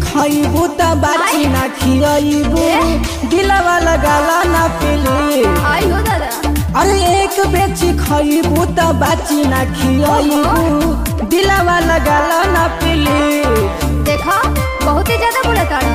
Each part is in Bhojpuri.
खइबू त बाची ना खियबू दिलवा लगाला ना पिली आई हो दादा अरे एक बेची खइबू त बाची ना खियबू दिलवा लगाला ना पिली देखा बहुत ही ज्यादा बोला ताड़ा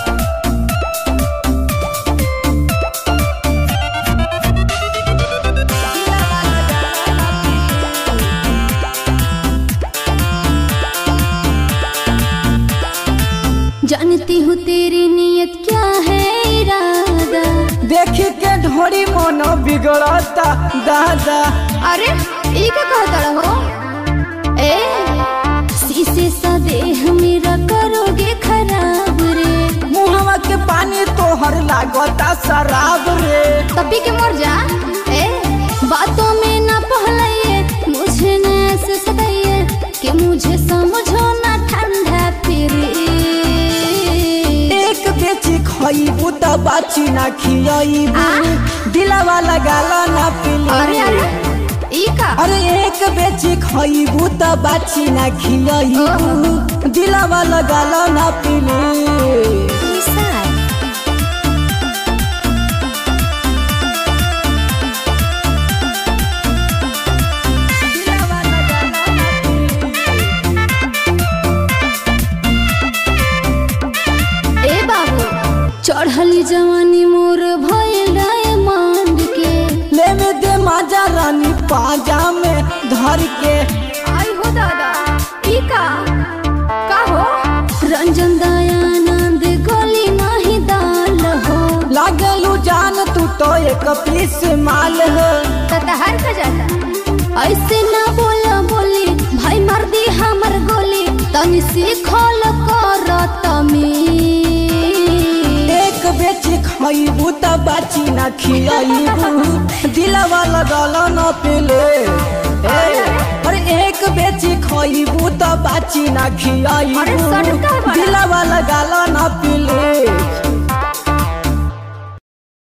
जानती हूँ तेरी नीयत क्या है इरादा देखी के ढोरी मन बिगड़ता दादा अरे ई का कहता हो ए शीशे सा देह मेरा करोगे खराब रे मुहवा के पानी तोहर लागता शराब रे तभी के मर जा ए बातों में ना पहलाइए मुझे न ऐसे सताइए कि मुझे समझो ना ठंडा फिर एक बेची खइबू त बाची ना खियबू दिलवा लगाला ना पिली अरे अरे ई का अरे एक बेची खइबू त बाची ना खियबू दिलवा लगाला ना पिली ए बाबू चढ़ली जवानी मोर भइल डायमंड के ले में दे माजा रानी पाजा में धर के आई हो दादा ई का का हो रंजन दयानंद गोली नाही दाल हो लागलू जान तू तो एक पीस माल हो ततहर का जाता ऐसे ना बोला बोली भाई मार दी हमर गोली तनी सीखल कर तमी एक बेची खइबू त बाची ना खियबू दिलवा लगाला ना पिले ए, अरे एक बेची खइबू त बाची ना अरे सटका खियबू बड़ा। दिलवा लगाला ना पिले